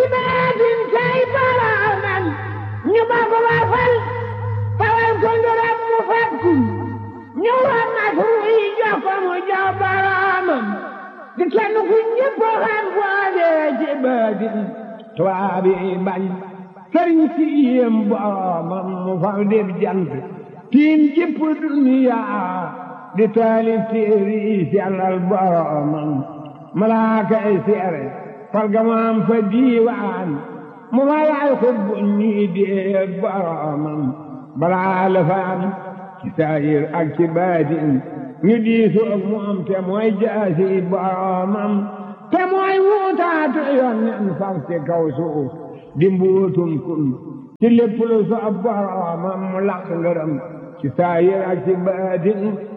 baatin kay boroomam ñu bokk ba fal fawal ko ndoram mu fakku ñu war na yi jox ko mu jox boroomam di kenn ku ñëpp xam boole ci baatin tubaab yi bañ sëriñ si yéem boroomam mu faw def jant tiim jëpp duniya di taalif téere yi sellal boroomam malaaka yi seere fargamaam fa diiwaan mu fa yaay xutbu ñii dee boroomam balaa la fa am ci saayir ak ci baatin ñu diisu ak moom te mooy jaasi boroomam te mooy wuutaatu yoon nen faf ci kaw suuf di mbuutum kun ci lépp lu soob boroomam mu laq ngërëm ci saayir ak ci baatin